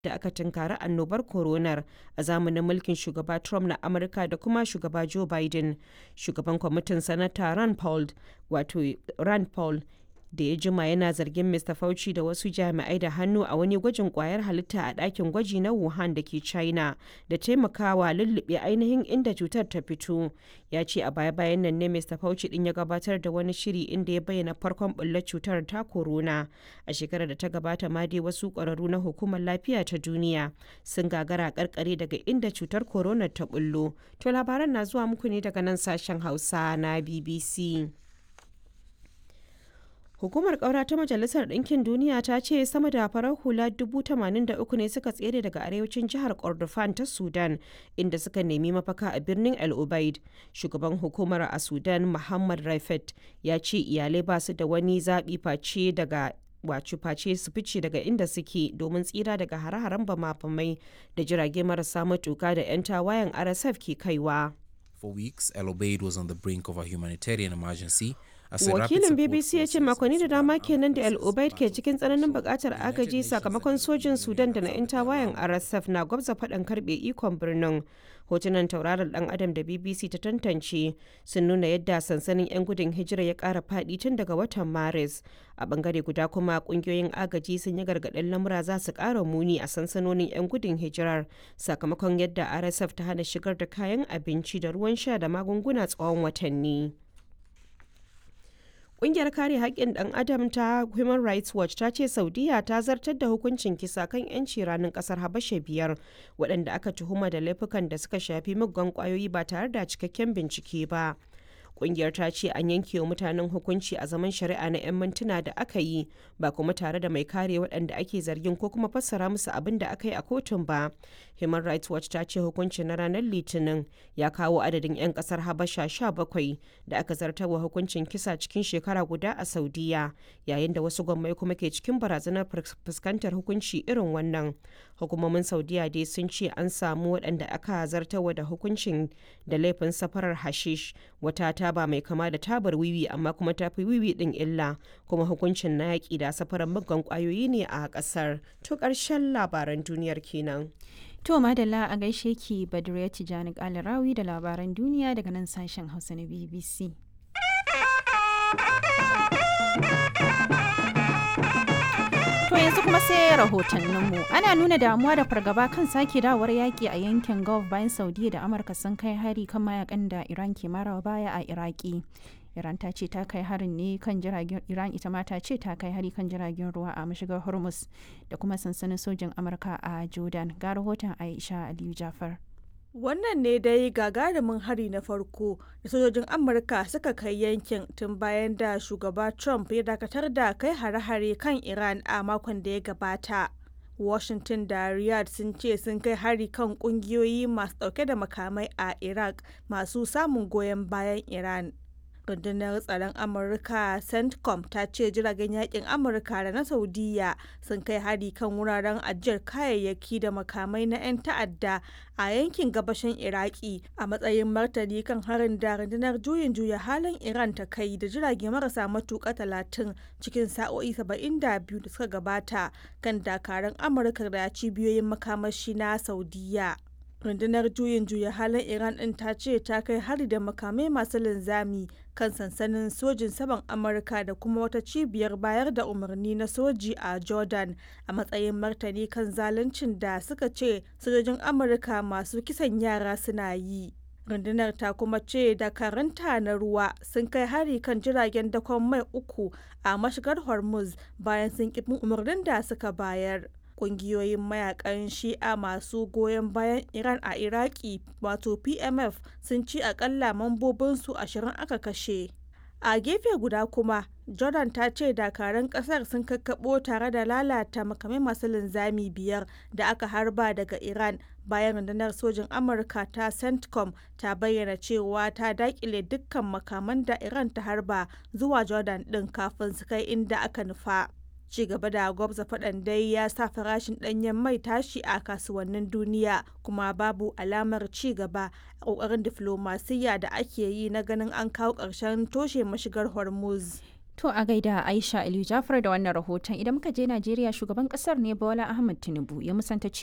da aka tunkari annobar coronar a zamanin mulkin shugaba Trump na Amurka da kuma shugaba Joe Biden. Shugaban kwamitin Sanata Rand Paul, wato Rand Paul da ya jima yana zargin Mr. Fauci da wasu jami'ai da hannu a wani gwajin kwayar halitta a ɗakin gwaji na Wuhan da ke China da taimakawa lullube ainihin inda cutar ta fito. Ya ce a baya-bayan nan ne Mr. Fauci din ya gabatar da wani shiri inda ya bayyana farkon bullar cutar ta corona. A shekarar da ta gabata ma dai wasu ƙwararru na hukumar lafiya ta duniya sun gagara karkare daga inda cutar corona ta bullo. To labaran na zuwa muku ne daga nan sashen Hausa na BBC. Hukumar ƙaura ta Majalisar Ɗinkin Duniya ta ce sama da farar hula 83 ne suka tsere daga arewacin jihar Kordofan ta Sudan inda suka nemi mafaka a birnin El Ubaid. Shugaban hukumar a Sudan Muhammad Raifet ya ce iyalai ba su da wani zaɓi face daga wacu face su fice daga inda suke domin tsira daga hare-haren bama-bamai da jirage marasa matuka da 'yan tawayen RSF ke kaiwa. For weeks, El Obeid was on the brink of a humanitarian emergency wakilin bbc ya ce makonni da dama kenan da al-obaid ke cikin tsananin bukatar agaji sakamakon sojin sudan da na 'yan tawayen rsf na gwabza faɗan karbe ikon birnin hotunan tauraron dan adam da bbc ta tantance sun nuna yadda sansanin 'yan gudun hijira ya ƙara faɗi tun daga watan maris a bangare guda kuma kungiyoyin agaji sun yi gargaɗin lamura za su ƙara muni a sansanonin 'yan gudun hijirar sakamakon yadda rsf ta hana shigar da kayan abinci da ruwan sha da magunguna tsawon watanni Ƙungiyar kare haƙƙin ɗan adam ta Human Rights Watch ta ce Saudiya ta zartar da hukuncin kisa kan 'yanci ranar ƙasar Habasha biyar waɗanda aka tuhuma da laifukan da suka shafi muggan ƙwayoyi ba tare da cikakken bincike ba. Ƙungiyar ta ce an yanke wa mutanen hukunci a zaman shari'a na 'yan mintuna da aka yi ba kuma tare da mai kare waɗanda ake zargin ko kuma fassara musu abin da aka yi a kotun ba. Human Rights Watch ta ce hukuncin na ranar Litinin ya kawo adadin 'yan ƙasar Habasha 17 da aka zartarwa hukuncin kisa cikin shekara guda a Saudiya yayin da wasu gwammai kuma ke cikin barazanar fuskantar hukunci irin wannan. Hukumomin Saudiya dai sun ce an samu waɗanda aka zartarwa da hukuncin da laifin safarar hashish wata taba mai kama da tabar wiwi amma kuma ta fi wiwi din illa kuma hukuncin na yaƙi da safarar muggan ƙwayoyi ne a ƙasar. To ƙarshen labaran duniyar kenan. To madalla a gaishe ki Badriya Tijani Kalarawi da labaran duniya daga nan sashen Hausa na BBC. To yanzu kuma sai rahotanninmu. Ana nuna damuwa da fargaba kan sake dawar yaƙi a yankin Gulf bayan Saudiya da Amurka sun kai hari kan mayakan da Iran ke marawa baya a Iraki. Iran ta ce ta kai harin ne kan jiragen Iran ita ma ta ce ta kai hari kan jiragen ruwa a mashigar Hormuz da kuma sansanin sojin Amurka a Jordan. Ga rahoton Aisha Aliyu Jafar. Wannan ne dai gagarumin hari na farko da sojojin Amurka suka kai yankin tun bayan da shugaba Trump ya dakatar da kai hare-hare kan Iran a makon da ya gabata. Washington da Riyadh sun ce sun kai hari kan kungiyoyi masu dauke da makamai a Iraq masu samun goyon bayan Iran. rundunar tsaron amurka centcom ta ce jiragen yakin amurka da na saudiya sun kai hari kan wuraren ajiyar kayayyaki da makamai na 'yan ta'adda a yankin gabashin iraki a matsayin martani kan harin da rundunar juyin juya halin iran ta kai da jirage marasa matuka talatin cikin sa'o'i 72 da suka gabata kan dakarun amurka da cibiyoyin makamashi na saudiya rundunar juyin juya halin iran din ta ce ta kai hari da makamai masu linzami kan sansanin sojin saman amurka da kuma wata cibiyar bayar da umarni na soji a jordan a matsayin martani kan zaluncin da suka ce sojojin amurka masu kisan yara suna yi rundunar ta kuma ce dakaranta na ruwa sun kai hari kan jiragen dakon mai uku a mashigar hormuz bayan sun kifin umarnin da suka bayar kungiyoyin mayakan shi'a masu goyon bayan iran a iraki wato pmf sun ci akalla mambobinsu ashirin aka kashe a gefe guda kuma jordan ta ce dakaran kasar sun kakkaɓo tare da lalata makamai masu linzami biyar da aka harba daga iran bayan rundunar sojin amurka ta centcom ta bayyana cewa ta dakile dukkan makaman da iran ta harba zuwa jordan din kafin su kai inda aka nufa ci gaba da gwabza faɗan dai ya sa farashin ɗanyen mai tashi a kasuwannin duniya kuma babu alamar ci gaba a ƙoƙarin diflomasiyya da ake yi na ganin an kawo ƙarshen toshe mashigar hormuz To a gaida Aisha Aliyu Jafar da wannan rahoton idan muka je Najeriya shugaban kasar ne Bola Ahmed Tinubu ya musanta